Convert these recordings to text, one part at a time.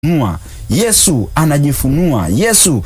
Nua. Yesu anajifunua, Yesu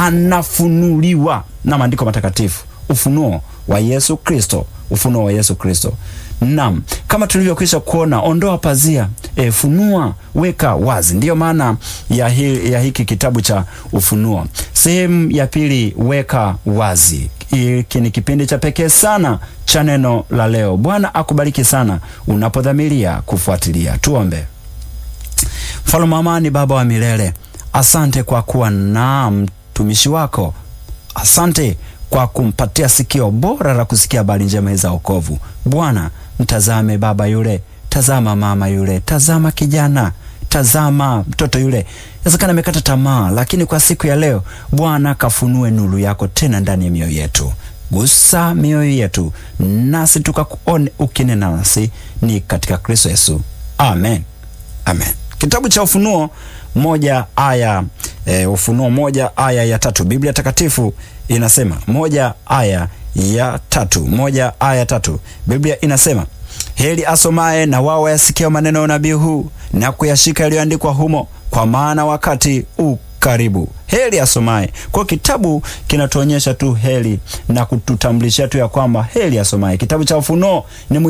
anafunuliwa na maandiko matakatifu, ufunuo wa Yesu Kristo, ufunuo wa Yesu Kristo. Naam, kama tulivyokwisha kuona, ondoa pazia, e, funua, weka wazi. Ndiyo maana ya, hi, ya hiki kitabu cha Ufunuo. Sehemu ya pili, weka wazi. Hiki ni kipindi cha pekee sana cha neno la leo. Bwana akubariki sana unapodhamiria kufuatilia. Tuombe. Mfalme wa amani, Baba wa milele, asante kwa kuwa na mtumishi wako. Asante kwa kumpatia sikio bora la kusikia habari njema za wokovu. Bwana, mtazame baba yule, tazama mama yule, tazama kijana, tazama mtoto yule, inawezekana amekata tamaa, lakini kwa siku ya leo Bwana kafunue nuru yako tena ndani ya mioyo yetu. Gusa mioyo yetu nasi tukakuone ukinena nasi, ni katika Kristo Yesu, amen, amen. Kitabu cha Ufunuo moja aya e, Ufunuo moja aya ya tatu Biblia Takatifu inasema moja aya ya tatu moja aya ya tatu Biblia inasema heri asomaye na wao wayasikia maneno ya unabii huu na kuyashika yaliyoandikwa humo, kwa maana wakati u karibu. Heri asomaye. Kwa kitabu kinatuonyesha tu heri na kututambulisha tu ya kwamba heri asomaye. Kitabu cha Ufunuo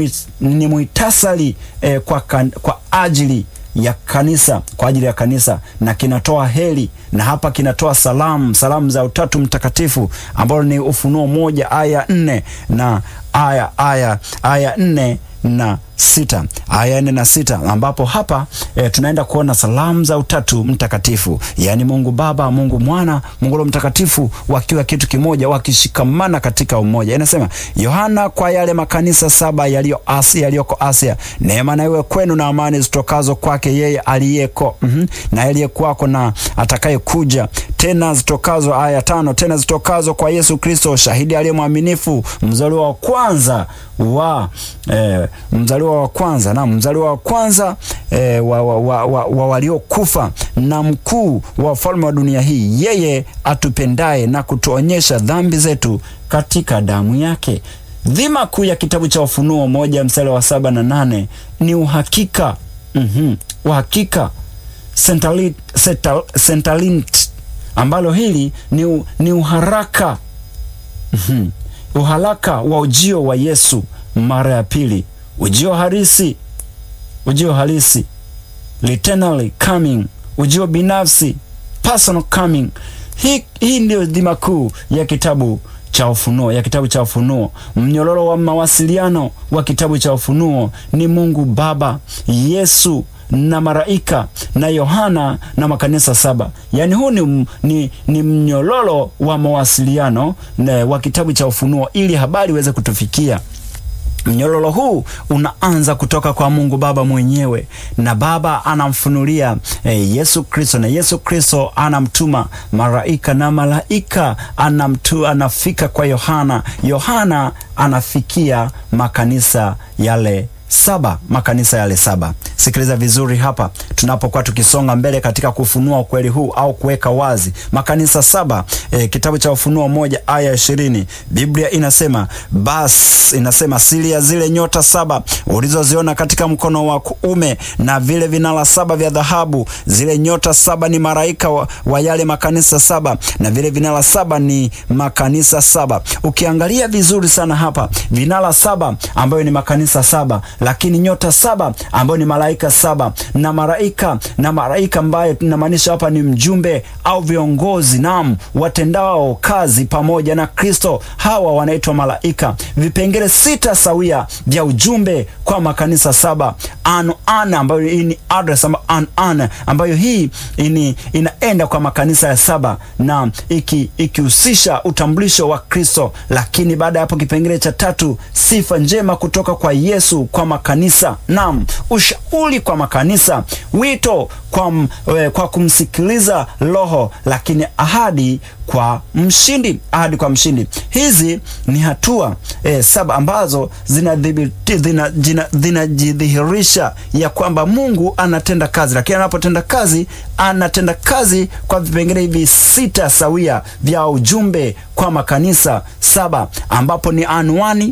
ni muhtasari eh, kwa, kan, kwa ajili ya kanisa kwa ajili ya kanisa na kinatoa heri, na hapa kinatoa salamu, salamu za Utatu Mtakatifu ambalo ni Ufunuo moja aya nne na aya aya aya nne na sita aya nne na sita ambapo hapa e, tunaenda kuona salamu za Utatu Mtakatifu, yaani Mungu Baba, Mungu Mwana, Mungu Roho Mtakatifu wakiwa kitu kimoja, wakishikamana katika umoja. Inasema Yohana, kwa yale makanisa saba yaliyo Asia, yaliyoko Asia, neema na iwe kwenu na amani zitokazo kwake yeye aliyeko mm -hmm, na aliyekuwako na atakaye kuja, tena zitokazo, aya tano, tena zitokazo kwa Yesu Kristo, shahidi aliye mwaminifu, mzaliwa wa kwanza wa eh, mzaliwa wa kwanza na mzaliwa wa kwanza eh, wa, wa, wa, wa, wa waliokufa na mkuu wa ufalme wa dunia hii, yeye atupendaye na kutuonyesha dhambi zetu katika damu yake. Dhima kuu ya kitabu cha Ufunuo moja mstari wa saba na nane ni uhakika mm -hmm, uhakika sentalint, ambalo hili ni, ni uharaka mm -hmm, uharaka wa ujio wa Yesu mara ya pili, ujio halisi, ujio halisi, literally coming, ujio binafsi, personal coming. Hii, hii ndio dhima kuu ya kitabu cha Ufunuo, ya kitabu cha Ufunuo. Mnyororo wa mawasiliano wa kitabu cha Ufunuo ni Mungu Baba, Yesu na malaika na Yohana na makanisa saba. Yaani huu ni, ni, ni mnyororo wa mawasiliano wa kitabu cha Ufunuo ili habari iweze kutufikia. Mnyororo huu unaanza kutoka kwa Mungu Baba mwenyewe, na Baba anamfunulia eh, Yesu Kristo, na Yesu Kristo anamtuma malaika, na malaika anamtu, anafika kwa Yohana, Yohana anafikia makanisa yale saba makanisa yale saba. Sikiliza vizuri hapa, tunapokuwa tukisonga mbele katika kufunua ukweli huu au kuweka wazi makanisa saba. E, kitabu cha Ufunuo moja aya ishirini Biblia inasema basi, inasema siri ya zile nyota saba ulizoziona katika mkono wa kuume na vile vinara saba vya dhahabu, zile nyota saba ni malaika wa, wa yale makanisa saba na vile vinara saba ni makanisa saba. Ukiangalia vizuri sana hapa, vinara saba ambayo ni makanisa saba lakini nyota saba ambayo ni malaika saba na malaika na malaika ambayo tunamaanisha hapa ni mjumbe au viongozi, naam, watendao kazi pamoja na Kristo. Hawa wanaitwa malaika. Vipengele sita sawia vya ujumbe kwa makanisa saba. An an ambayo hii ni address an an ambayo hii ini, inaenda kwa makanisa ya saba na ikihusisha iki utambulisho wa Kristo. Lakini baada ya hapo kipengele cha tatu, sifa njema kutoka kwa Yesu kwa makanisa. Naam, ushauri kwa makanisa, wito kwa, we, kwa kumsikiliza Roho, lakini ahadi kwa mshindi, ahadi kwa mshindi. Hizi ni hatua e, saba ambazo zinajidhihirisha ya kwamba Mungu anatenda kazi, lakini anapotenda kazi anatenda kazi kwa vipengele hivi sita sawia vya ujumbe kwa makanisa saba, ambapo ni anwani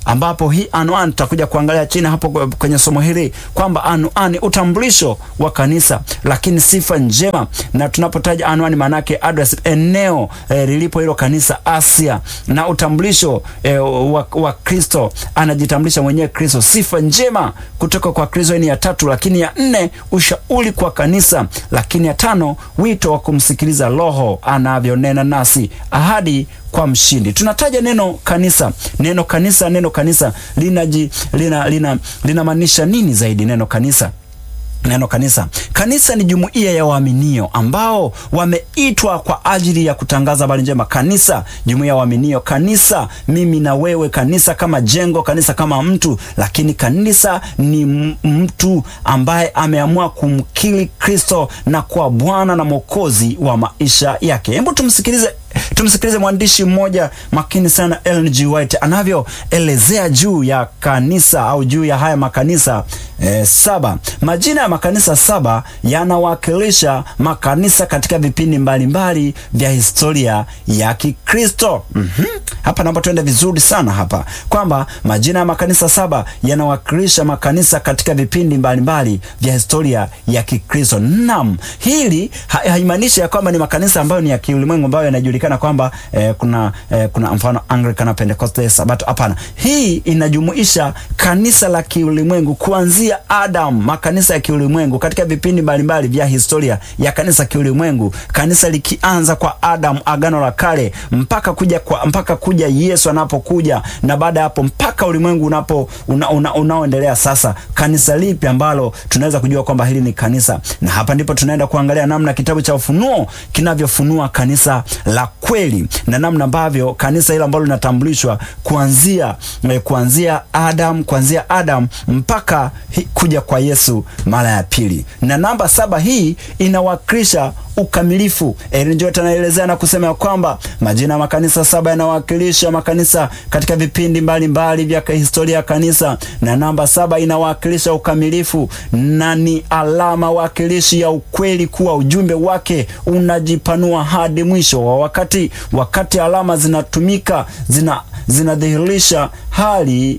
ambapo hii anwani tutakuja kuangalia chini hapo kwenye somo hili kwamba anwani utambulisho wa kanisa, lakini sifa njema. Na tunapotaja anwani, maanake address, eneo eh, lilipo hilo kanisa Asia, na utambulisho eh, wa, wa Kristo, anajitambulisha mwenyewe Kristo. Sifa njema kutoka kwa Kristo ni ya tatu, lakini ya nne ushauri kwa kanisa, lakini ya tano wito wa kumsikiliza Roho anavyonena nasi, ahadi kwa mshindi. Tunataja neno kanisa, neno kanisa, neno kanisa linaji lina lina linamaanisha nini zaidi? Neno kanisa Neno kanisa, kanisa ni jumuiya ya waaminio ambao wameitwa kwa ajili ya kutangaza habari njema. Kanisa, jumuiya ya waaminio. Kanisa, mimi na wewe. Kanisa kama jengo, kanisa kama mtu, lakini kanisa ni mtu ambaye ameamua kumkiri Kristo na kuwa Bwana na Mwokozi wa maisha yake. Hebu tumsikilize tumsikilize mwandishi mmoja makini sana Ellen G. White anavyoelezea juu ya kanisa au juu ya haya makanisa eh, saba. Majina ya makanisa saba yanawakilisha makanisa katika vipindi mbalimbali vya historia ya Kikristo. mm -hmm. Hapa naomba tuende vizuri sana hapa kwamba majina ya makanisa saba yanawakilisha makanisa katika vipindi mbalimbali vya historia ya Kikristo. Naam, hili haimaanishi ya kwamba ni makanisa ambayo ni ya kiulimwengu ambayo yanajulikana kwamba eh, kuna eh, kuna mfano Anglican, Pentecost, Sabato. Hapana, hii inajumuisha kanisa la kiulimwengu kuanzia Adam, makanisa ya kiulimwengu katika vipindi mbalimbali vya historia ya kanisa kiulimwengu, kanisa likianza kwa Adam, agano la kale, mpaka kuja kwa mpaka kuja Yesu anapokuja, na baada ya hapo mpaka ulimwengu unapo una, una, unaoendelea sasa. Kanisa lipi ambalo tunaweza kujua kwamba hili ni kanisa? Na hapa ndipo tunaenda kuangalia namna kitabu cha Ufunuo kinavyofunua kanisa la kweli na namna ambavyo kanisa hilo ambalo linatambulishwa kuanzia eh, kuanzia Adam kuanzia Adam mpaka hi, kuja kwa Yesu mara ya pili. Na namba saba hii inawakilisha ukamilifu. Ellen G. White anaelezea na kusema kwamba majina ya makanisa saba yanawakilisha makanisa katika vipindi mbalimbali vya historia ya kanisa, na namba saba inawakilisha ukamilifu na ni alama wakilishi ya ukweli kuwa ujumbe wake unajipanua hadi mwisho wa wakati. Wakati alama zinatumika zina zinadhihirisha hali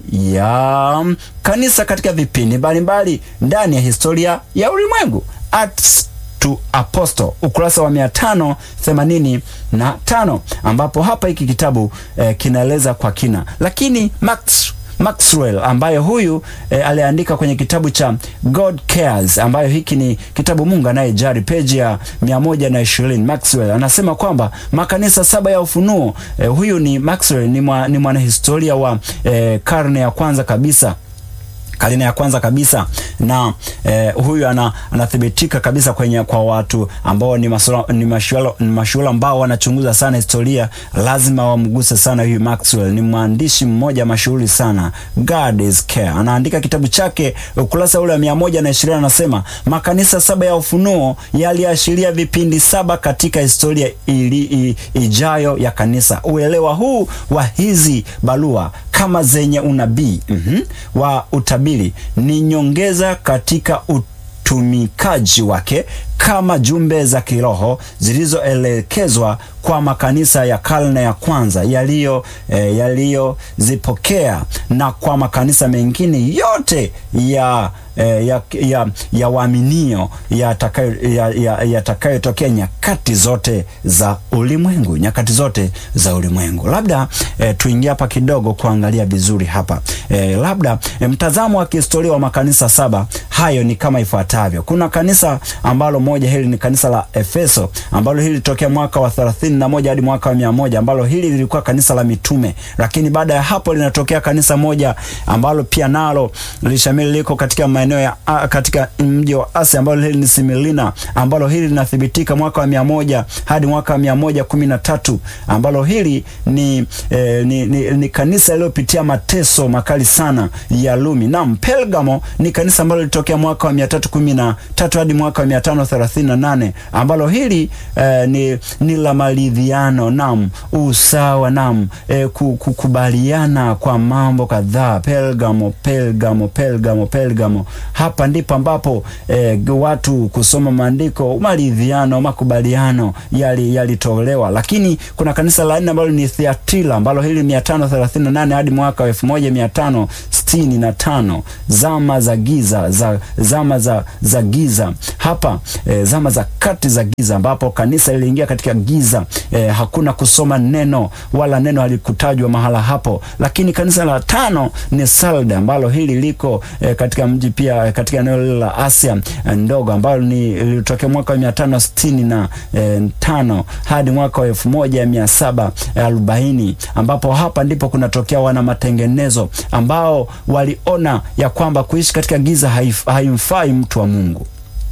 ya kanisa katika vipindi mbalimbali ndani ya historia ya ulimwengu. Acts to Apostle, ukurasa wa mia tano themanini na tano ambapo hapa hiki kitabu eh, kinaeleza kwa kina, lakini Max Maxwell ambaye huyu e, aliandika kwenye kitabu cha God Cares ambayo hiki ni kitabu Mungu anayejali, peji ya mia moja na ishirini. Maxwell anasema kwamba makanisa saba ya ufunuo e, huyu ni Maxwell ni, mwa, ni mwanahistoria wa e, karne ya kwanza kabisa karne ya kwanza kabisa na eh, huyu ana, anathibitika kabisa kwenye kwa watu ambao ni masula, ni mashuala, ni mashuala ambao wanachunguza sana historia, lazima wamguse sana huyu Maxwell. Ni mwandishi mmoja mashuhuri sana, God is Care. Anaandika kitabu chake ukurasa ule wa mia moja na ishirini anasema makanisa saba ya ufunuo yaliashiria vipindi saba katika historia ili, i, ijayo ya kanisa. Uelewa huu wa hizi barua kama zenye unabii mm -hmm, wa utabiri ni nyongeza katika utumikaji wake kama jumbe za kiroho zilizoelekezwa kwa makanisa ya karne ya kwanza yaliyo eh, yaliyozipokea na kwa makanisa mengine yote ya eh, ya, ya, ya waaminio yatakayotokea ya, ya nyakati zote za ulimwengu, nyakati zote za ulimwengu. Labda eh, tuingie hapa kidogo kuangalia vizuri hapa eh, labda eh, mtazamo wa kihistoria wa makanisa saba hayo ni kama ifuatavyo. Kuna kanisa ambalo moja hili ni kanisa la Efeso ambalo hili litokea mwaka wa thelathini na moja hadi mwaka wa mia moja ambalo hili lilikuwa kanisa la mitume, lakini baada ya hapo linatokea kanisa moja ambalo pia nalo lishamili liko katika maeneo ya katika mji wa Asia ambalo hili ni Similina ambalo hili linathibitika mwaka wa mia moja hadi mwaka wa mia moja kumi na tatu ambalo hili ni, eh, ni, ni, ni kanisa lililopitia mateso makali sana ya Lumi. Naam, Pergamo ni kanisa ambalo lilitokea mwaka wa mia tatu kumi na tatu hadi mwaka wa mia tano 38 ambalo hili eh, ni, ni la maridhiano nam usawa nam eh, kukubaliana kwa mambo kadhaa. Pergamo, Pergamo, Pergamo, Pergamo. Hapa ndipo ambapo eh, watu kusoma maandiko, maridhiano, makubaliano yalitolewa yali, lakini kuna kanisa la nne ambalo ni Thiatira ambalo hili 538 hadi mwaka wa 1565 zama za giza za zama za, za giza hapa eh, zama za kati za giza ambapo kanisa liliingia katika giza eh, hakuna kusoma neno wala neno halikutajwa mahala hapo. Lakini kanisa la tano ni Sarde ambalo hili liko eh, katika mji pia katika eneo lile la Asia ndogo ambalo ni lilitokea mwaka wa mia tano sitini na eh, tano hadi mwaka wa elfu moja mia saba arobaini ambapo hapa ndipo kunatokea wana matengenezo ambao waliona ya kwamba kuishi katika giza haimfai mtu wa Mungu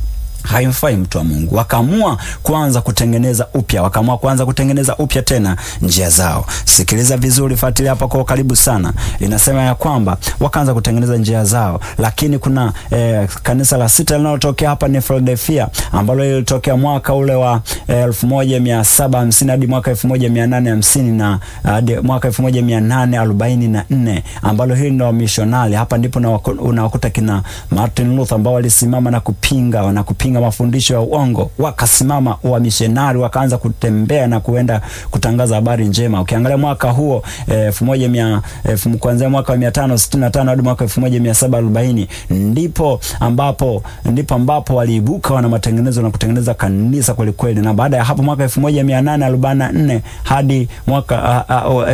haimfai mtu wa Mungu. Wakaamua kuanza kutengeneza upya, wakaamua kuanza kutengeneza upya tena njia zao. Sikiliza vizuri, fuatilia hapa kwa karibu sana. Inasema ya kwamba wakaanza kutengeneza njia zao, lakini kuna eh, kanisa la sita linalotokea hapa ni Philadelphia ambalo lilitokea mwaka ule wa elfu moja mia saba hamsini hadi mwaka elfu moja mia nane hamsini na hadi mwaka elfu moja mia nane arobaini na nne ambalo hili ndio wamishonari. Hapa ndipo unawakuta kina Martin Luther ambao walisimama na kupinga na kupinga mafundisho ya uongo, wakasimama wamishonari, wakaanza kutembea na kuenda kutangaza habari njema. Ukiangalia mwaka huo elfu moja mia elfu kuanzia mwaka wa mia tano sitini na tano hadi mwaka elfu moja mia saba arobaini ndipo ambapo ndipo ambapo waliibuka wana matengenezo na kutengeneza kanisa kweli kweli, na baada ya hapo mwaka elfu moja mia nane arobaini na nne hadi mwaka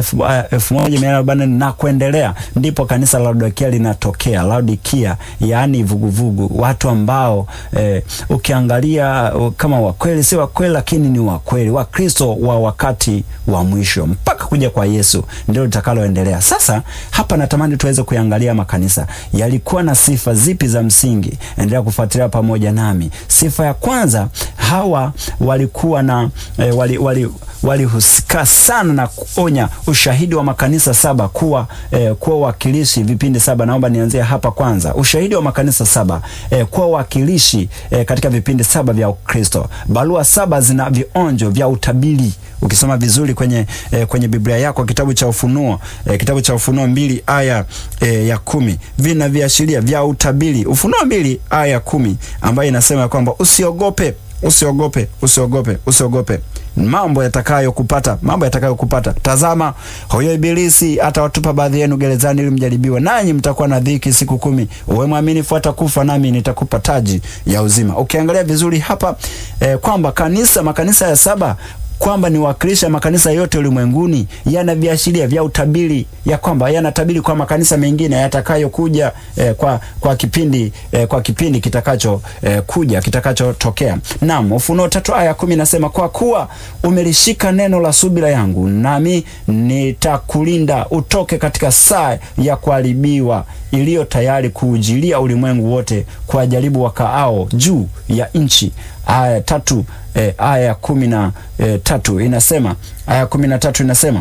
elfu moja mia nane arobaini na nne na kuendelea, ndipo kanisa la Laodikia linatokea. Laodikia yaani vuguvugu, watu ambao eh, ukiangalia kama wakweli si wakweli, lakini ni wakweli, Wakristo wa wakati wa mwisho mpaka kuja kwa Yesu ndio litakaloendelea. Sasa hapa natamani tuweze kuangalia makanisa yalikuwa na sifa zipi za msingi. Endelea kufuatilia pamoja nami. Sifa ya kwanza, hawa walikuwa na eh, wali, wali walihusika sana na kuonya ushahidi wa makanisa saba kuwa eh, kuwa wakilishi vipindi saba. Naomba nianzie hapa kwanza, ushahidi wa makanisa saba eh, kuwa wakilishi eh, katika vipindi saba vya Ukristo. Barua saba zina vionjo vya utabiri. Ukisoma vizuri kwenye eh, kwenye Biblia yako kitabu cha Ufunuo eh, kitabu cha Ufunuo mbili aya eh, ya kumi vina viashiria vya utabiri. Ufunuo mbili aya ya kumi ambayo inasema kwamba usiogope, usiogope, usiogope, usiogope mambo yatakayokupata, mambo yatakayokupata. Tazama, huyo Ibilisi atawatupa baadhi yenu gerezani ili mjaribiwe, nanyi mtakuwa na dhiki siku kumi. Uwe mwaminifu hata kufa, nami nitakupa taji ya uzima. Ukiangalia vizuri hapa eh, kwamba kanisa makanisa ya saba kwamba ni wakilisha makanisa yote ulimwenguni, yana viashiria vya utabiri ya kwamba yanatabiri kwa makanisa mengine yatakayokuja eh, kwa kwa kipindi eh, kwa kipindi kitakacho eh, kuja kitakachotokea. Naam, Ufunuo tatu aya kumi nasema kwa kuwa umelishika neno la subira yangu, nami nitakulinda utoke katika saa ya kuharibiwa iliyo tayari kuujilia ulimwengu wote kwa jaribu wakaao juu ya nchi. Aya tatu eh, aya ya kumi na eh, tatu inasema aya kumi na tatu inasema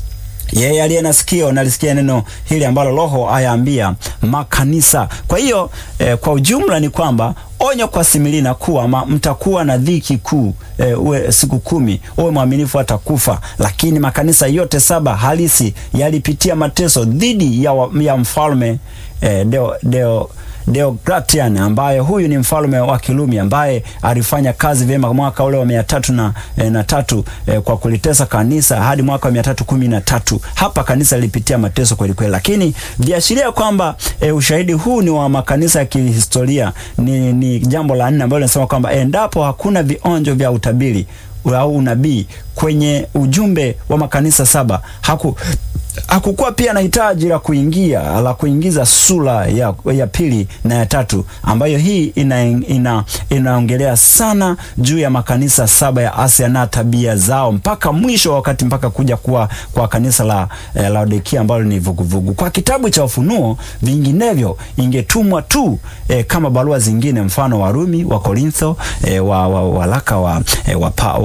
yeye aliye na sikio nalisikia neno hili ambalo Roho ayaambia makanisa. Kwa hiyo eh, kwa ujumla ni kwamba onyo kwa Similina kuwa ma, mtakuwa na dhiki kuu e, uwe siku kumi, uwe mwaminifu hata kufa. Lakini makanisa yote saba halisi yalipitia mateso dhidi ya, ya mfalme e, deo, deo Deogratian ambaye huyu ni mfalme wa Kirumi ambaye alifanya kazi vyema mwaka ule wa mia tatu na, e, na tatu e, kwa kulitesa kanisa hadi mwaka wa mia tatu kumi na tatu. Hapa kanisa lilipitia mateso kweli kweli, lakini viashiria kwamba e, ushahidi huu ni wa makanisa ya kihistoria ni, ni jambo la nne ambalo linasema kwamba endapo hakuna vionjo vya utabiri au unabii kwenye ujumbe wa makanisa saba haku hakukuwa pia na hitaji la kuingia la kuingiza sura ya, ya pili na ya tatu ambayo hii ina, ina, inaongelea sana juu ya makanisa saba ya Asia na tabia zao mpaka mwisho wa wakati mpaka kuja kuwa kwa kanisa la eh, Laodikia ambalo ni vuguvugu. Kwa kitabu cha Ufunuo vinginevyo ingetumwa tu eh, kama barua zingine, mfano Warumi, wa Korintho, eh, wa, wa, walaka wa, eh, wa, wa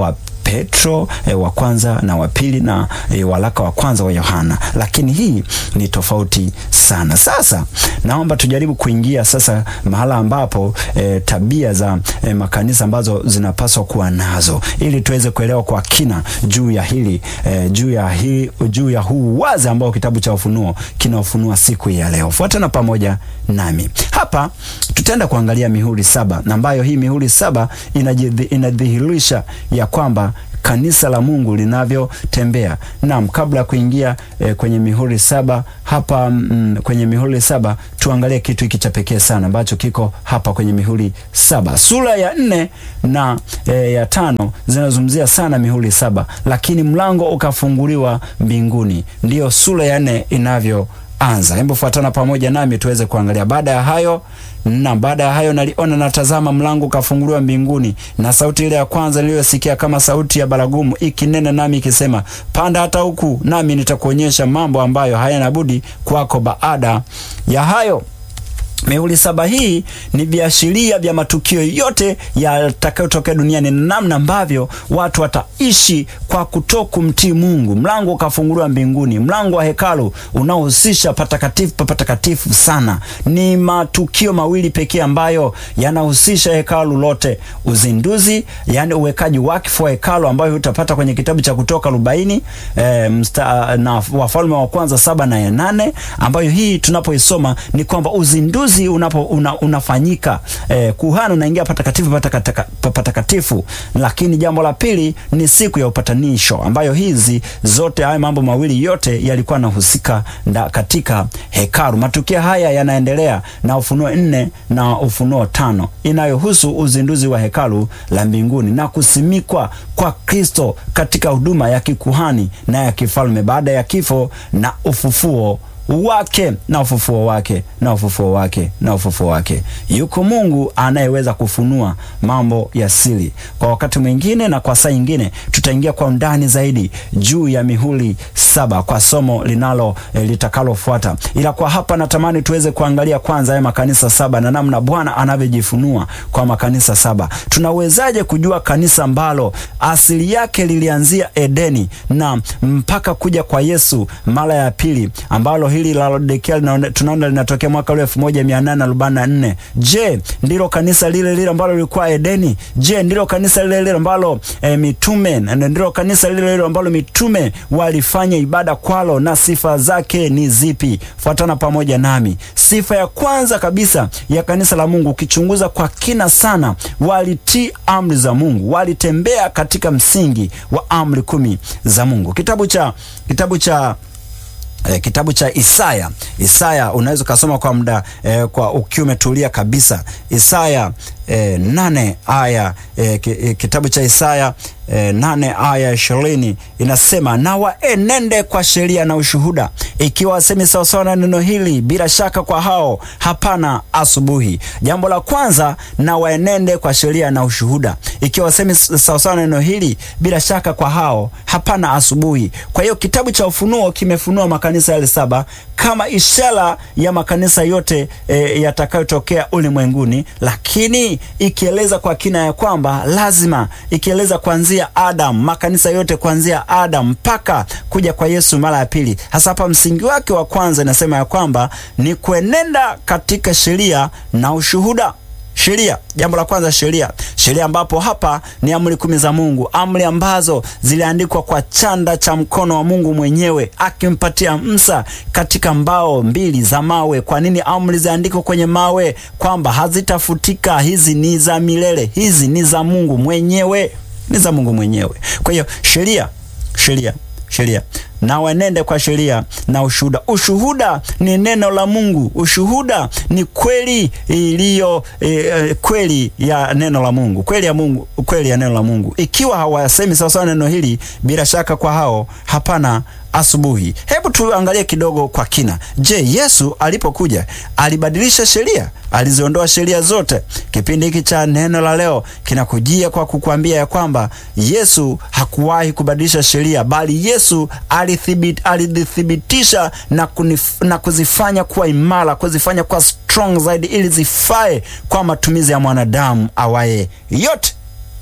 Petro e, wa kwanza na wa pili na e, waraka wa kwanza wa Yohana, lakini hii ni tofauti sana. Sasa naomba tujaribu kuingia sasa mahala ambapo e, tabia za e, makanisa ambazo zinapaswa kuwa nazo ili tuweze kuelewa kwa kina juu ya hili e, juu ya hili juu ya huu wazi ambao kitabu cha Ufunuo kinaofunua siku ya leo. Fuatana pamoja nami hapa, tutaenda kuangalia mihuri saba, na ambayo hii mihuri saba inadhihirisha ya kwamba kanisa la Mungu linavyotembea. Naam, kabla ya kuingia e, kwenye mihuri saba hapa mm, kwenye mihuri saba tuangalie kitu hiki cha pekee sana ambacho kiko hapa kwenye mihuri saba. Sura ya nne na e, ya tano zinazungumzia sana mihuri saba, lakini mlango ukafunguliwa mbinguni, ndiyo sura ya nne inavyoanza. Hebu fuatana pamoja nami tuweze kuangalia. Baada ya hayo na baada ya hayo naliona natazama, mlango ukafunguliwa mbinguni, na sauti ile ya kwanza niliyosikia kama sauti ya baragumu ikinena nami ikisema, panda hata huku, nami nitakuonyesha mambo ambayo hayana budi kwako baada ya hayo. Mihuri saba hii ni viashiria vya matukio yote yatakayotokea duniani na namna ambavyo watu wataishi kwa kutokumtii Mungu. Mlango ukafunguliwa mbinguni, mlango wa hekalu unaohusisha patakatifu pa patakatifu sana. Ni matukio mawili pekee ambayo yanahusisha hekalu lote: uzinduzi, yani uwekaji wakfu wa hekalu, ambayo utapata kwenye kitabu cha Kutoka arobaini e, msta, na Wafalme wa Kwanza saba na ya nane, ambayo hii tunapoisoma ni kwamba uzinduzi unapo una, unafanyika eh, kuhani unaingia patakatifu patakatifu. Lakini jambo la pili ni siku ya upatanisho, ambayo hizi zote haya mambo mawili yote yalikuwa yanahusika katika hekalu. Matukio haya yanaendelea na Ufunuo nne na Ufunuo tano inayohusu uzinduzi wa hekalu la mbinguni na kusimikwa kwa Kristo katika huduma ya kikuhani na ya kifalme baada ya kifo na ufufuo wake na ufufuo wake na ufufuo wake na ufufuo wake. Yuko Mungu anayeweza kufunua mambo ya siri. Kwa wakati mwingine na kwa saa nyingine, tutaingia kwa undani zaidi juu ya mihuri saba kwa somo linalo e, litakalofuata, ila kwa hapa natamani tuweze kuangalia kwanza haya makanisa saba na namna Bwana anavyojifunua kwa makanisa saba. Tunawezaje kujua kanisa ambalo asili yake lilianzia Edeni na mpaka kuja kwa Yesu mara ya pili ambalo hili la Laodikia tunaona linatokea mwaka ule 1844. Je, ndilo kanisa lile lile ambalo lilikuwa Edeni? Je, ndilo kanisa lile lile ambalo e, mitume ndilo kanisa lile lile ambalo mitume walifanya ibada kwalo, na sifa zake ni zipi? Fuatana pamoja nami. Sifa ya kwanza kabisa ya kanisa la Mungu, ukichunguza kwa kina sana, walitii amri za Mungu, walitembea katika msingi wa amri kumi za Mungu. Kitabu cha kitabu cha E, kitabu cha Isaya. Isaya unaweza ukasoma kwa muda e, kwa ukiwa umetulia kabisa. Isaya e, nane aya e, kitabu cha Isaya e, nane aya ishirini inasema, na waenende kwa sheria na ushuhuda, ikiwa wasemi sawasawa na neno hili, bila shaka kwa hao hapana asubuhi. Jambo la kwanza, na waenende kwa sheria na ushuhuda, ikiwa wasemi sawasawa na neno hili, bila shaka kwa hao hapana asubuhi. Kwa hiyo kitabu cha Ufunuo kimefunua makanisa yale saba kama ishara ya makanisa yote e, yatakayotokea ulimwenguni, lakini ikieleza kwa kina ya kwamba lazima, ikieleza kuanzia Adam, makanisa yote kuanzia Adam mpaka kuja kwa Yesu mara ya pili. Hasa hapa msingi wake wa kwanza inasema ya kwamba ni kuenenda katika sheria na ushuhuda. Sheria, jambo la kwanza, sheria. Sheria ambapo hapa ni amri kumi za Mungu, amri ambazo ziliandikwa kwa chanda cha mkono wa Mungu mwenyewe akimpatia Musa katika mbao mbili za mawe. Kwa nini amri ziandikwe kwenye mawe? Kwamba hazitafutika. Hizi ni za milele, hizi ni za Mungu mwenyewe, ni za Mungu mwenyewe. Kwa hiyo sheria, sheria sheria na wenende kwa sheria na ushuhuda. Ushuhuda ni neno la Mungu. Ushuhuda ni kweli iliyo e, kweli ya neno la Mungu, kweli ya Mungu, kweli ya neno la Mungu. Ikiwa hawasemi sawasawa neno hili, bila shaka kwa hao hapana asubuhi. Hebu tuangalie kidogo kwa kina. Je, Yesu alipokuja alibadilisha sheria? Aliziondoa sheria zote? Kipindi hiki cha neno la leo kinakujia kwa kukwambia ya kwamba Yesu hakuwahi kubadilisha sheria, bali Yesu alithibitisha na, kunif, na kuzifanya kuwa imara, kuzifanya kuwa strong zaidi, ili zifae kwa matumizi ya mwanadamu awaye yote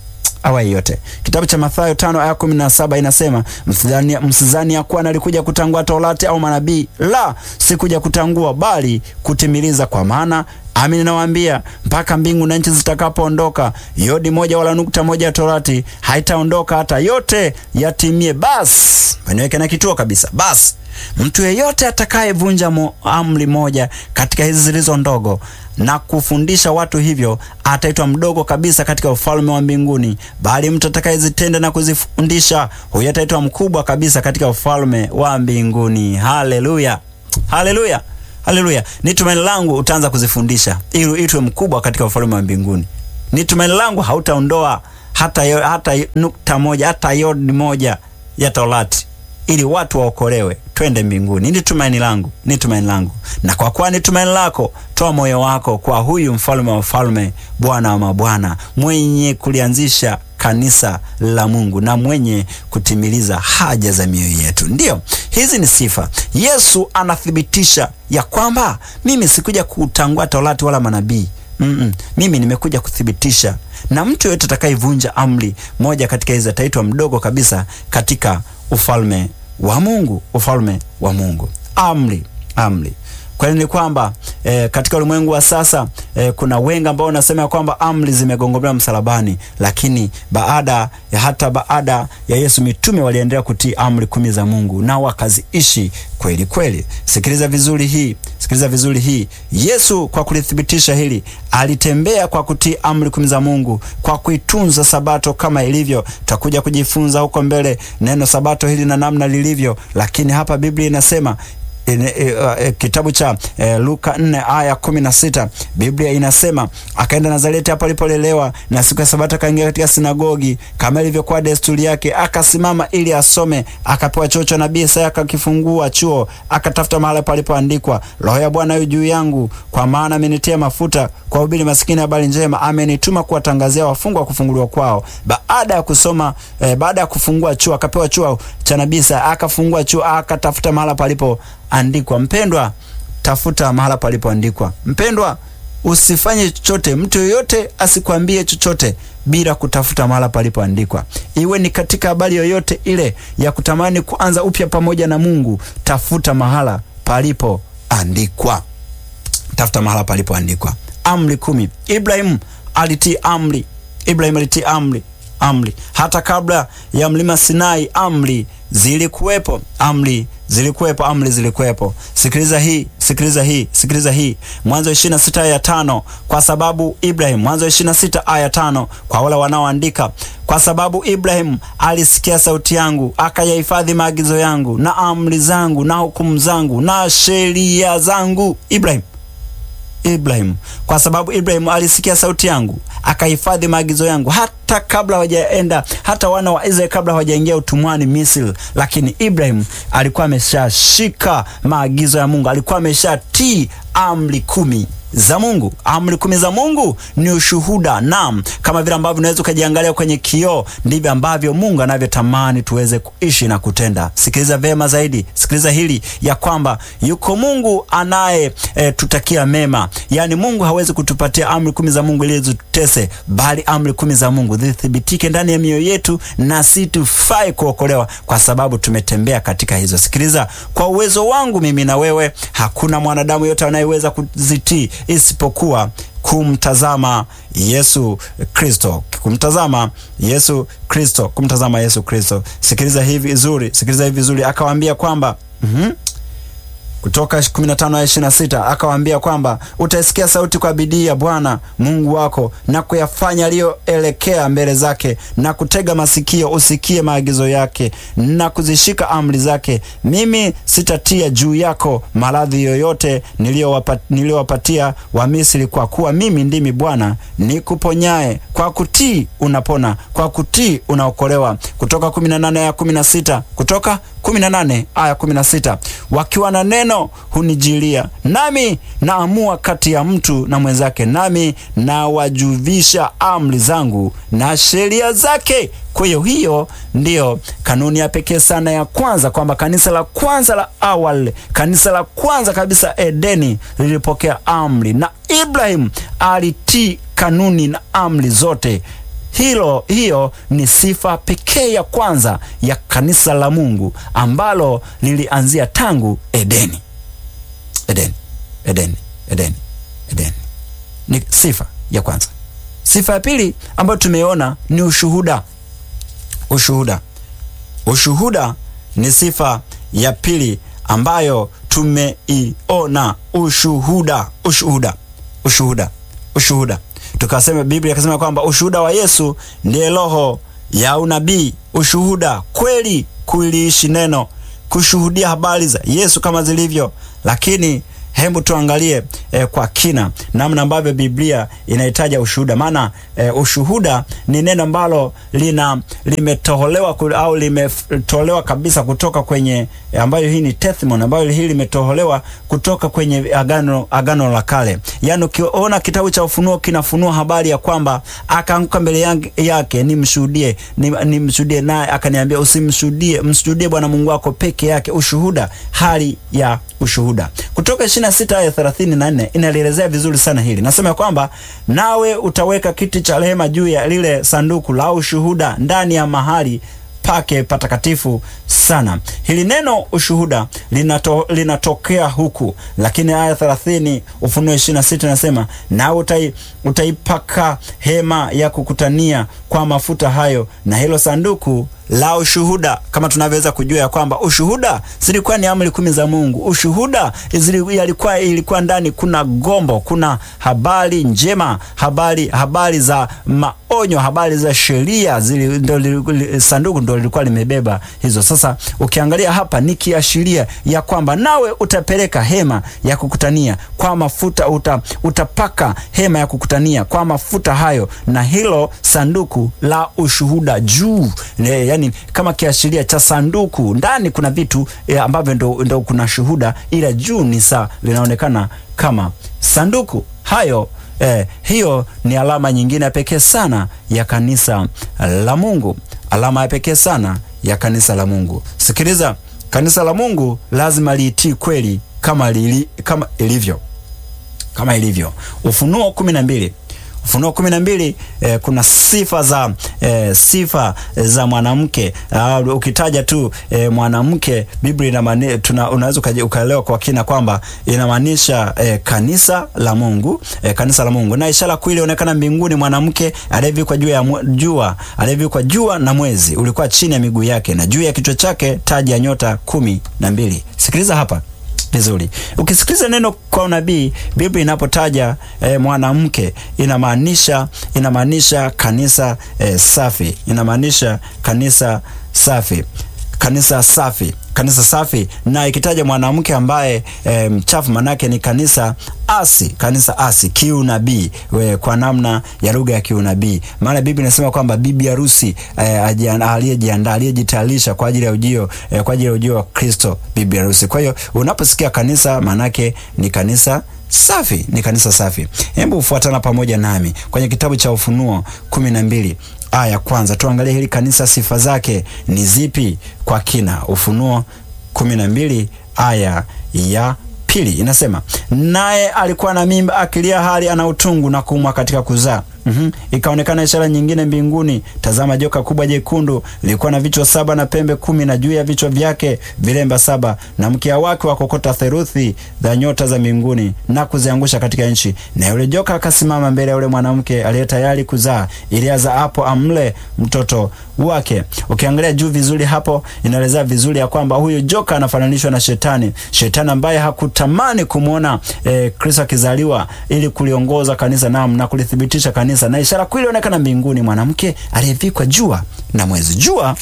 awaye yote. Kitabu cha Mathayo tano aya kumi na saba inasema msidhani, msidhani ya kuwa nalikuja kutangua Torati au manabii, la, sikuja kutangua bali kutimiliza. Kwa maana Amin, nawaambia mpaka mbingu na nchi zitakapoondoka, yodi moja wala nukta moja ya Torati haitaondoka hata yote yatimie. Basi niweke na kituo kabisa. Basi mtu yeyote atakayevunja mo, amri moja katika hizi zilizo ndogo na kufundisha watu hivyo ataitwa mdogo kabisa katika ufalme wa mbinguni, bali mtu atakayezitenda na kuzifundisha huyo ataitwa mkubwa kabisa katika ufalme wa mbinguni. Haleluya, haleluya. Haleluya! Ni tumaini langu utaanza kuzifundisha ili uitwe mkubwa katika ufalme wa mbinguni. Ni tumaini langu hautaondoa hata, hata nukta moja hata yodi moja ya Torati ili watu waokolewe twende mbinguni. Ni tumaini langu, ni tumaini langu. Na kwa kuwa ni tumaini lako, toa moyo wako kwa huyu mfalme wa wafalme, Bwana wa mabwana, mwenye kulianzisha kanisa la Mungu na mwenye kutimiliza haja za mioyo yetu. Ndiyo, hizi ni sifa. Yesu anathibitisha ya kwamba mimi sikuja kutangua Torati wala manabii. Mm -mm. Mimi nimekuja kuthibitisha, na mtu yeyote atakayevunja amri moja katika hizi ataitwa mdogo kabisa katika ufalme wa Mungu, ufalme wa Mungu. Amri, amri Kweli ni kwamba e, katika ulimwengu wa sasa e, kuna wengi ambao wanasema kwamba amri zimegongomewa msalabani, lakini baada ya hata baada ya Yesu mitume waliendelea kutii amri kumi za Mungu na wakaziishi kweli kweli. Sikiliza vizuri hii, sikiliza vizuri hii. Yesu kwa kulithibitisha hili alitembea kwa kutii amri kumi za Mungu, kwa kuitunza sabato kama ilivyo. Tutakuja kujifunza huko mbele neno sabato hili na namna lilivyo, lakini hapa Biblia inasema E, e, e, kitabu cha e, Luka 4 aya 16, Biblia inasema akaenda Nazareti hapo alipolelewa, na siku ya Sabato akaingia katika sinagogi kama ilivyokuwa desturi yake, akasimama ili asome. Akapewa chuo cha nabii Isaya, akakifungua chuo, akatafuta mahali palipoandikwa, Roho ya Bwana yu juu yangu, kwa maana amenitia mafuta kuwahubiri masikini habari njema, amenituma kuwatangazia wafungwa kufunguliwa kwao. Baada ya kusoma e, baada ya kufungua chuo, akapewa chuo cha nabii Isaya, akafungua chuo, akatafuta mahali palipo andikwa. Mpendwa, tafuta mahala palipoandikwa. Mpendwa, usifanye chochote, mtu yoyote asikwambie chochote bila kutafuta mahala palipoandikwa. Iwe ni katika habari yoyote ile ya kutamani kuanza upya pamoja na Mungu, tafuta mahala palipoandikwa, tafuta mahala palipoandikwa. Amri kumi. Ibrahimu alitii amri, Ibrahimu alitii amri amri hata kabla ya mlima Sinai, amri zilikuwepo, amri zilikuwepo, amri zilikuwepo. Sikiliza hii, sikiliza hii, sikiliza hii. Mwanzo 26 aya tano. Kwa sababu Ibrahim, Mwanzo 26 aya tano, kwa wale wanaoandika, kwa sababu Ibrahim alisikia sauti yangu, akayahifadhi maagizo yangu na amri zangu na hukumu zangu na sheria zangu. Ibrahim Ibrahim, kwa sababu Ibrahim alisikia sauti yangu akahifadhi maagizo yangu, hata kabla hawajaenda, hata wana wa Israeli kabla hawajaingia utumwani Misri. Lakini Ibrahim alikuwa ameshashika maagizo ya Mungu, alikuwa ameshatii amri kumi za Mungu. Amri kumi za Mungu ni ushuhuda. Naam, kama vile ambavyo unaweza ukajiangalia kwenye kioo, ndivyo ambavyo Mungu anavyotamani tuweze kuishi na kutenda. Sikiliza vema zaidi, sikiliza hili ya kwamba yuko Mungu anaye e, tutakia mema. Yaani Mungu hawezi kutupatia amri kumi za Mungu ili zitutese, bali amri kumi za Mungu zithibitike ndani ya mioyo yetu, na si tufai kuokolewa kwa sababu tumetembea katika hizo. Sikiliza, kwa uwezo wangu mimi na wewe, hakuna mwanadamu yote anayeweza kuzitii isipokuwa kumtazama Yesu Kristo, kumtazama Yesu Kristo, kumtazama Yesu Kristo. Sikiliza hivi vizuri, sikiliza hivi vizuri. Akawaambia kwamba mm -hmm. Kutoka 15 aya 26 akawaambia kwamba utaisikia sauti kwa bidii ya Bwana Mungu wako na kuyafanya aliyoelekea mbele zake, na kutega masikio usikie maagizo yake na kuzishika amri zake. Mimi sitatia juu yako maradhi yoyote niliyowapatia Wamisri, kwa kuwa mimi ndimi Bwana nikuponyaye. Kwa kutii unapona, kwa kutii unaokolewa. Kutoka 18 aya 16, kutoka 18 aya 16, wakiwa na neno hunijilia, nami naamua kati ya mtu na mwenzake, nami nawajuvisha amri zangu na sheria zake. Kwa hiyo hiyo ndiyo kanuni ya pekee sana ya kwanza, kwamba kanisa la kwanza la awali, kanisa la kwanza kabisa Edeni lilipokea amri, na Ibrahim alitii kanuni na amri zote hilo hiyo ni sifa pekee ya kwanza ya kanisa la Mungu ambalo lilianzia tangu Edeni. Edeni, Edeni, Edeni, Edeni ni sifa ya kwanza. Sifa ya pili ambayo tumeona ni ushuhuda. Ushuhuda, ushuhuda ni sifa ya pili ambayo tumeiona. Ushuhuda, ushuhuda, ushuhuda, ushuhuda. Tukasema Biblia ikasema kwamba ushuhuda wa Yesu ndiye roho ya unabii. Ushuhuda kweli, kuliishi neno, kushuhudia habari za Yesu kama zilivyo. Lakini hebu tuangalie eh, kwa kina namna ambavyo Biblia inahitaja ushuhuda. Maana eh, ushuhuda ni neno ambalo lina limetoholewa au limetolewa kabisa kutoka kwenye eh, ambayo hii ni testimony ambayo hii limetoholewa kutoka kwenye agano agano la kale. Yaani ukiona kitabu cha Ufunuo kinafunua habari ya kwamba akaanguka mbele yake, nimshuhudie nimshuhudie, naye akaniambia usimshuhudie, mshuhudie Bwana Mungu wako peke yake. Ushuhuda, hali ya ushuhuda kutoka 26 aya 34 inalielezea vizuri sana hili. Nasema kwamba nawe utaweka kiti cha rehema juu ya lile sanduku la ushuhuda ndani ya mahali pake patakatifu sana. Hili neno ushuhuda linato, linatokea huku, lakini aya 30 Ufunuo 26 nasema nawe utai, utaipaka hema ya kukutania kwa mafuta hayo na hilo sanduku la ushuhuda. Kama tunavyoweza kujua ya kwamba ushuhuda zilikuwa ni amri kumi za Mungu. Ushuhuda ilikuwa ilikuwa ndani kuna gombo, kuna habari njema, habari habari za maonyo, habari za sheria, sanduku ndo lilikuwa limebeba hizo. Sasa ukiangalia hapa ni kiashiria ya kwamba nawe utapeleka hema ya kukutania kwa mafuta, uta, utapaka hema ya kukutania kwa mafuta hayo na hilo sanduku la ushuhuda juu Yani, kama kiashiria cha sanduku. Ndani kuna vitu e, ambavyo ndo, ndo kuna shuhuda, ila juu ni saa linaonekana kama sanduku hayo. E, hiyo ni alama nyingine ya pekee sana ya kanisa la Mungu, alama ya pekee sana ya kanisa la Mungu. Sikiliza, kanisa la Mungu lazima liitii kweli kama, lili, kama ilivyo kama ilivyo. Ufunuo kumi na mbili Ufunuo kumi na mbili eh, kuna sifa za eh, sifa za mwanamke uh, ukitaja tu eh, mwanamke Biblia inamaanisha tuna unaweza ukaelewa kwa kina kwamba inamaanisha eh, kanisa la Mungu eh, kanisa la Mungu. Na ishara kuu ilionekana mbinguni, mwanamke aliyevikwa juu ya jua, aliyevikwa jua na mwezi ulikuwa chini ya miguu yake, na juu ya kichwa chake taji ya nyota kumi na mbili. Sikiliza hapa vizuri. Ukisikiliza neno kwa unabii, Biblia inapotaja e, mwanamke inamaanisha inamaanisha kanisa e, safi, inamaanisha kanisa safi, kanisa safi, kanisa safi. Na ikitaja mwanamke ambaye e, mchafu, manake ni kanisa asi, kanisa asi kiunabii, kwa namna ya lugha ya kiunabii. Maana Biblia inasema kwamba bibi harusi e, aliyejiandaa, aliyejitayarisha kwa ajili ya ujio e, kwa ajili ya ujio wa Kristo, bibi harusi. Kwa hiyo unaposikia kanisa, manake ni kanisa safi, ni kanisa safi. Hebu ufuatana pamoja nami kwenye kitabu cha Ufunuo kumi na mbili aya ya kwanza, tuangalie hili kanisa, sifa zake ni zipi kwa kina. Ufunuo kumi na mbili aya ya pili inasema, naye alikuwa na mimba akilia, hali ana utungu na kuumwa katika kuzaa. Mm -hmm. Ikaonekana ishara nyingine mbinguni, tazama, joka kubwa jekundu lilikuwa na vichwa saba na pembe kumi, na juu ya vichwa vyake vilemba saba, na mkia wake wakokota theruthi za nyota za mbinguni na kuziangusha katika nchi. Na yule joka akasimama mbele ya yule mwanamke aliye tayari kuzaa, ili azaapo amle mtoto wake. Ukiangalia juu vizuri hapo, inaelezea vizuri ya kwamba huyu joka anafananishwa na Shetani, Shetani ambaye hakutamani kumwona eh, Kristo akizaliwa ili kuliongoza kanisa nam na kulithibitisha kanisa na ishara kuu ilionekana mbinguni, mwanamke aliyevikwa jua na mwezi. Jua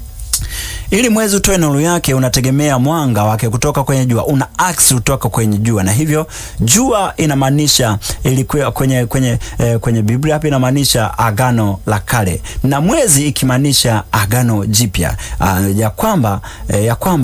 ili mwezi utoe nuru yake unategemea mwanga wake kutoka kwenye jua, una aksi kutoka kwenye jua, na hivyo jua inamaanisha ilikuwa kwenye kwenye eh, kwenye Biblia hapa inamaanisha agano la kale, na mwezi ikimaanisha agano jipya, uh, ya kwamba eh, ya kwamba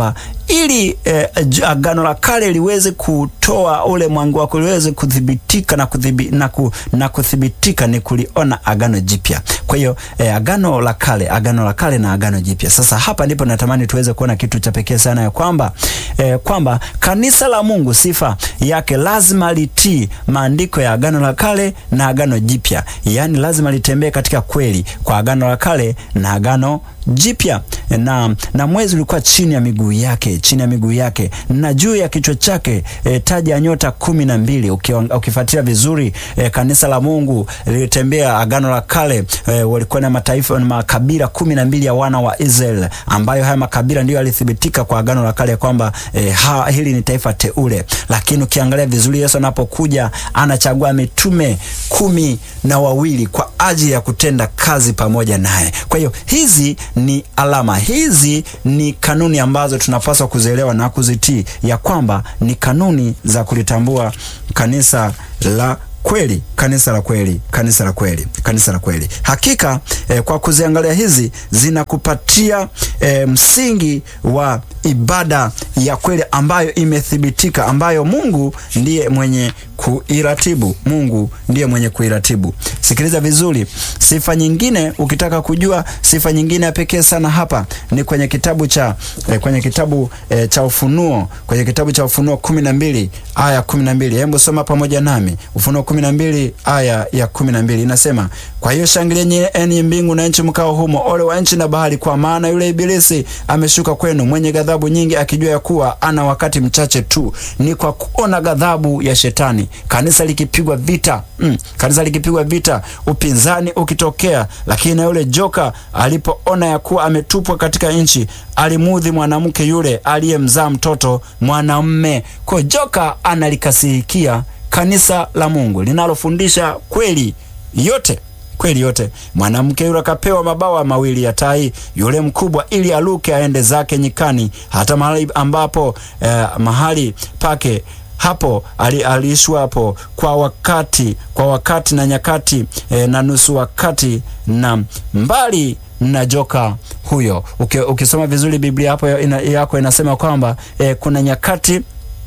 ili eh, agano la kale liweze kutoa ule mwanga wako liweze kudhibitika na, kudhibi, na, ku, na kuthibitika ni kuliona agano jipya. Kwa hiyo eh, agano la kale, agano la kale na agano jipya. Sasa hapa ndipo natamani tuweze kuona kitu cha pekee sana ya kwamba eh, kwamba kanisa la Mungu sifa yake lazima litii maandiko ya agano la kale na agano jipya, yaani lazima litembee katika kweli kwa agano la kale na agano jipya na, na mwezi ulikuwa chini ya miguu yake, chini ya miguu yake na juu ya kichwa chake e, taji ya nyota kumi na mbili. Ukifuatilia vizuri e, kanisa la Mungu lilitembea agano la kale e, walikuwa na mataifa na makabila kumi na mbili ya wana wa Israeli, ambayo haya makabila ndiyo yalithibitika kwa agano la kale kwamba e, ha, hili ni taifa teule. Lakini ukiangalia vizuri, Yesu anapokuja anachagua mitume kumi na wawili kwa ajili ya kutenda kazi pamoja naye. Kwa hiyo hizi ni alama, hizi ni kanuni ambazo tunapaswa kuzielewa na kuzitii, ya kwamba ni kanuni za kulitambua kanisa la kweli, kanisa la kweli, kanisa la kweli, kanisa la kweli. Hakika eh, kwa kuziangalia hizi zinakupatia eh, msingi wa ibada ya kweli ambayo imethibitika, ambayo Mungu ndiye mwenye kuiratibu. Mungu ndiye mwenye kuiratibu. Sikiliza vizuri, sifa nyingine, ukitaka kujua sifa nyingine ya pekee sana hapa ni kwenye kitabu cha eh, kwenye kitabu eh, cha Ufunuo, kwenye kitabu cha Ufunuo kumi na mbili aya kumi na mbili Hebu soma pamoja nami Ufunuo kumi na mbili aya ya kumi na mbili inasema, kwa hiyo shangilieni enyi mbingu na nchi mkao humo, ole wa nchi na bahari, kwa maana yule Ibilisi ameshuka kwenu mwenye ghadhabu nyingi, akijua ya kuwa ana wakati mchache tu. Ni kwa kuona ghadhabu ya Shetani kanisa likipigwa vita mm, kanisa likipigwa vita, upinzani ukitokea, lakini na yule joka alipoona ya kuwa ametupwa katika nchi, alimudhi mwanamke yule aliyemzaa mtoto mwanamme. Kwa joka analikasirikia kanisa la Mungu linalofundisha kweli yote kweli yote. Mwanamke yule akapewa mabawa mawili ya tai yule mkubwa, ili aluke aende zake nyikani, hata mahali ambapo eh, mahali pake hapo aliishwa hapo kwa wakati kwa wakati na nyakati eh, na nusu wakati na mbali na joka huyo. Uke, ukisoma vizuri Biblia hapo ina, yako inasema kwamba eh, kuna nyakati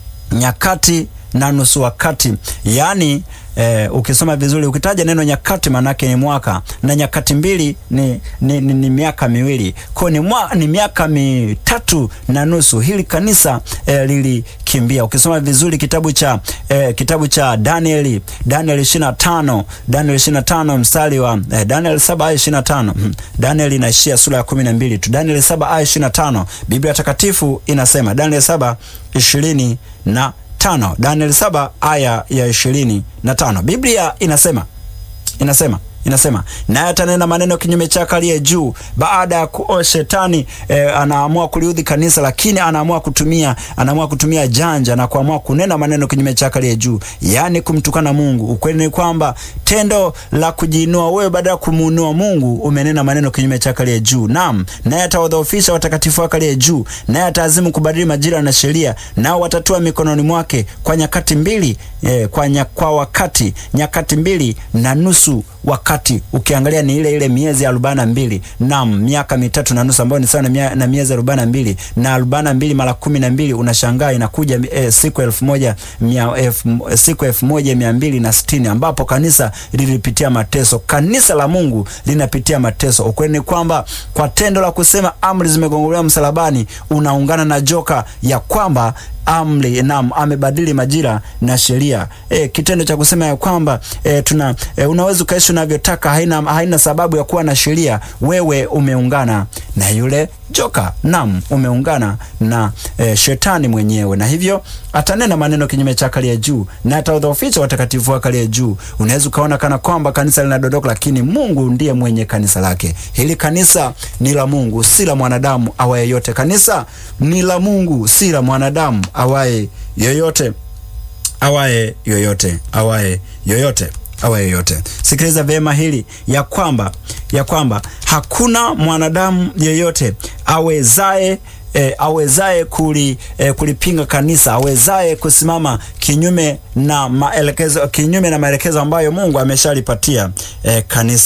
nyakati na nusu wakati, yaani eh, ukisoma vizuri ukitaja neno nyakati manake ni mwaka na nyakati mbili ni, ni, ni, ni miaka miwili kwa ni, mwa, ni miaka mitatu na nusu hili kanisa eh, lilikimbia. Ukisoma vizuri kitabu cha eh, kitabu cha Danieli Danieli 25 Danieli 25 mstari wa eh, Danieli 7 aya 25 hmm. Danieli inaishia sura ya 12 tu. Danieli 7 aya 25 Biblia takatifu inasema Danieli 7 20 na tano Daniel saba aya ya ishirini na tano Biblia inasema inasema inasema naye atanena maneno kinyume chake aliye juu. Baada ya kuo shetani eh, anaamua kuliudhi kanisa, lakini anaamua kutumia anaamua kutumia janja na kuamua kunena maneno kinyume chake aliye juu, yaani kumtukana Mungu. Ukweli ni kwamba tendo la kujiinua wewe baada ya kumuinua Mungu, umenena maneno kinyume chake aliye juu. Naam, naye atawadhoofisha watakatifu wake aliye juu, naye ataazimu kubadili majira na sheria, nao watatua mikononi mwake kwa nyakati mbili eh, kwa, nya, kwa wakati nyakati mbili na nusu wakati ukiangalia ni ile ile miezi arobaini na mbili nam miaka mitatu na nusu ambayo ni sawa na, na miezi arobaini na mbili na arobaini na mbili mara kumi na mbili unashangaa inakuja eh, siku elfu moja mia, elf, siku elfu moja mia mbili na sitini ambapo kanisa lilipitia mateso. Kanisa la Mungu linapitia mateso. Ukweli ni kwamba kwa tendo la kusema amri zimegongolewa msalabani unaungana na joka ya kwamba amri nam amebadili majira na sheria. E, kitendo cha kusema ya kwamba e, tuna e, unaweza ukaishi unavyotaka, haina, haina sababu ya kuwa na sheria. Wewe umeungana na yule joka, nam umeungana na e, shetani mwenyewe, na hivyo atanena maneno kinyume cha aliye juu na ataudhoofisha watakatifu wake aliye juu. Unaweza ukaona kana kwamba kanisa linadondoka, lakini Mungu ndiye mwenye kanisa lake. Hili kanisa ni la Mungu, si la mwanadamu awaye yote. Kanisa ni la Mungu, si la mwanadamu awaye yoyote, awaye yoyote, awaye yoyote awaye yoyote. Sikiliza vyema hili ya kwamba ya kwamba hakuna mwanadamu yeyote awezaye E, awezaye kuli, e, kulipinga kanisa, awezaye kusimama kinyume na maelekezo kinyume na maelekezo ambayo Mungu ameshalipatia e, kanisa.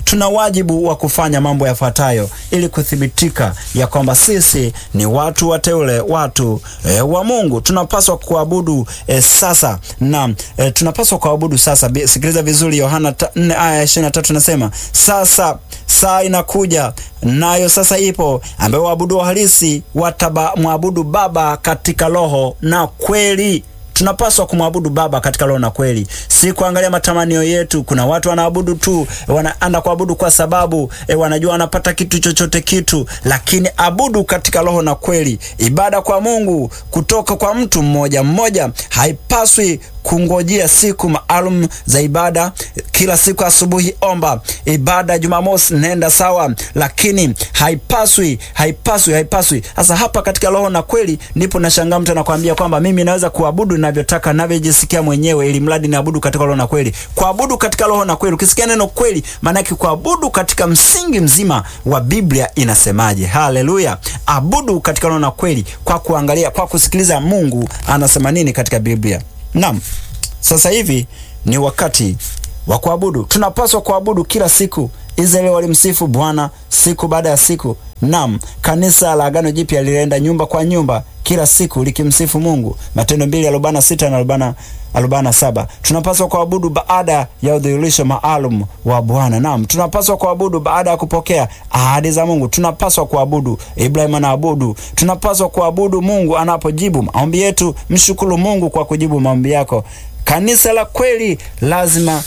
tuna wajibu wa kufanya mambo yafuatayo ili kuthibitika ya kwamba sisi ni watu wateule, watu e, wa Mungu. Tunapaswa kuabudu e, sasa na e, tunapaswa kuabudu sasa. Sikiliza vizuri, Yohana 4 aya 23 nasema, sasa saa inakuja nayo sasa ipo, ambayo waabudu halisi watamwabudu Baba katika roho na kweli. Tunapaswa kumwabudu Baba katika roho na kweli, si kuangalia matamanio yetu. Kuna watu wanaabudu tu, wanaenda kuabudu kwa sababu e, wanajua wanapata kitu chochote kitu, lakini abudu katika roho na kweli. Ibada kwa Mungu kutoka kwa mtu mmoja mmoja haipaswi kungojea siku maalum za ibada. Kila siku asubuhi omba, ibada Jumamosi nenda sawa, lakini haipaswi haipaswi haipaswi. Sasa hapa katika roho na kweli ndipo nashangaa mtu anakuambia kwamba mimi naweza kuabudu ninavyotaka ninavyojisikia mwenyewe, ili mradi niabudu katika roho na kweli. Kuabudu katika roho na kweli, ukisikia neno kweli, maana yake kuabudu katika msingi mzima wa Biblia inasemaje? Haleluya! Abudu katika roho na kweli, kwa kuangalia, kwa kusikiliza Mungu anasema nini katika Biblia. Naam, sasa hivi ni wakati wa kuabudu. Tunapaswa kuabudu kila siku. Israeli walimsifu Bwana siku baada ya siku. Naam, kanisa la Agano Jipya lilienda nyumba kwa nyumba kila siku likimsifu Mungu. Matendo mbili arobaini na sita na arobaini na saba. Tunapaswa kuabudu baada ya udhihirisho maalum wa Bwana. Naam, tunapaswa kuabudu baada ya kupokea ahadi za Mungu. Tunapaswa kuabudu. Ibrahim anaabudu. Tunapaswa kuabudu Mungu anapojibu maombi yetu. Mshukuru Mungu kwa kujibu maombi yako. Kanisa la kweli lazima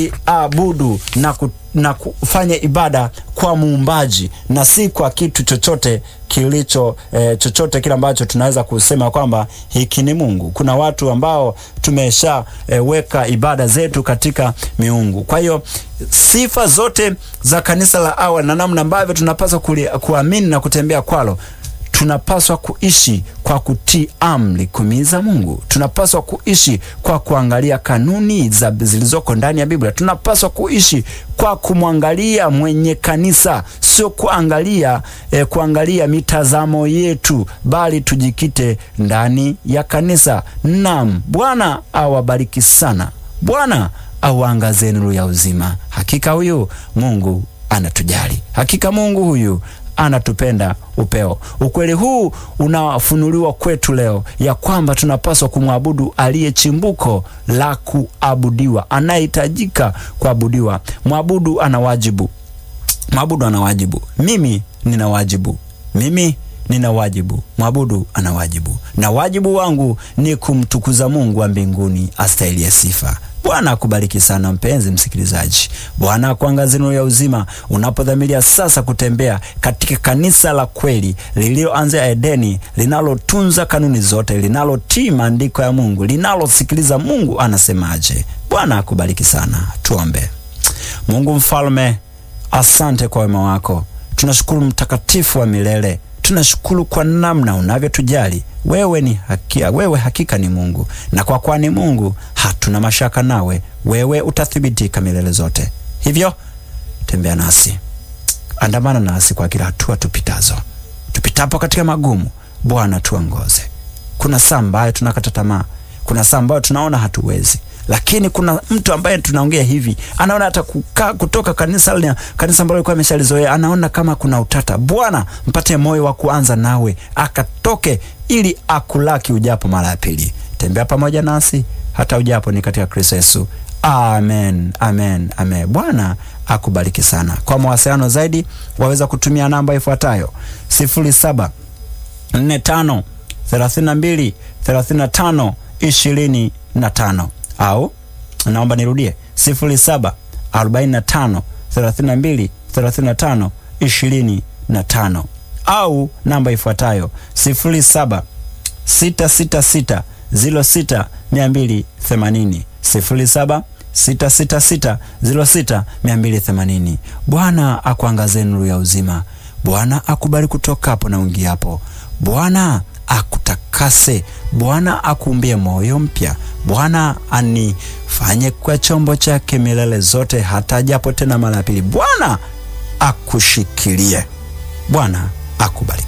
liabudu na, ku, na kufanya ibada kwa muumbaji na si kwa kitu chochote kilicho eh, chochote kile ambacho tunaweza kusema kwamba hiki ni Mungu. Kuna watu ambao tumesha eh, weka ibada zetu katika miungu. Kwa hiyo sifa zote za kanisa la awali na namna ambavyo tunapaswa kuamini na kutembea kwalo tunapaswa kuishi kwa kutii amri kumi za Mungu. Tunapaswa kuishi kwa kuangalia kanuni za zilizoko ndani ya Biblia. Tunapaswa kuishi kwa kumwangalia mwenye kanisa, sio kuangalia eh, kuangalia mitazamo yetu, bali tujikite ndani ya kanisa. Naam, Bwana awabariki sana. Bwana auangazie nuru ya uzima. Hakika huyu Mungu anatujali. Hakika Mungu huyu anatupenda upeo. Ukweli huu unafunuliwa kwetu leo ya kwamba tunapaswa kumwabudu aliye chimbuko la kuabudiwa, anayehitajika kuabudiwa. Mwabudu ana wajibu, mwabudu ana wajibu. Mimi nina wajibu, mimi nina wajibu, mwabudu ana wajibu, na wajibu wangu ni kumtukuza Mungu wa mbinguni astahiliye sifa. Bwana akubariki sana mpenzi msikilizaji. Bwana akuangazie nuru ya uzima unapodhamiria sasa kutembea katika kanisa la kweli lililoanzia Edeni, linalotunza kanuni zote, linalotii maandiko ya Mungu, linalosikiliza Mungu anasemaje. Bwana akubariki sana. Tuombe. Mungu mfalme, asante kwa wema wako. Tunashukuru mtakatifu wa milele tunashukuru kwa namna unavyotujali. Wewe ni hakia, wewe hakika ni Mungu, na kwa kuwa ni Mungu hatuna mashaka nawe. Wewe utathibitika milele zote. Hivyo tembea nasi, andamana nasi kwa kila hatua tupitazo, tupitapo katika magumu. Bwana tuongoze. Kuna saa ambayo tunakata tamaa, kuna saa ambayo tunaona hatuwezi lakini kuna mtu ambaye tunaongea hivi anaona hata kukaa kutoka kanisa kanisa ambalo alikuwa ameshalizoea anaona kama kuna utata. Bwana mpate moyo wa kuanza nawe akatoke, ili akulaki ujapo mara ya pili. Tembea pamoja nasi hata ujapo ni katika Kristo Yesu. Amen, amen, amen. Bwana akubariki sana. Kwa mawasiliano zaidi waweza kutumia namba ifuatayo sifuri saba nne tano thelathini na mbili thelathini na tano ishirini na tano au naomba nirudie sifuri saba arobaini na tano thelathini na mbili thelathini na tano ishirini na tano au namba ifuatayo sifuri saba sita sita sita ziro sita mia mbili themanini sifuri saba sita sita sita ziro sita mia mbili themanini. Bwana akuangazie nuru ya uzima. Bwana akubali kutoka hapo na uingiapo. Bwana akutakase. Bwana akuumbie moyo mpya. Bwana anifanye kwa chombo chake milele zote, hata japo tena mara ya pili. Bwana akushikilie. Bwana akubariki.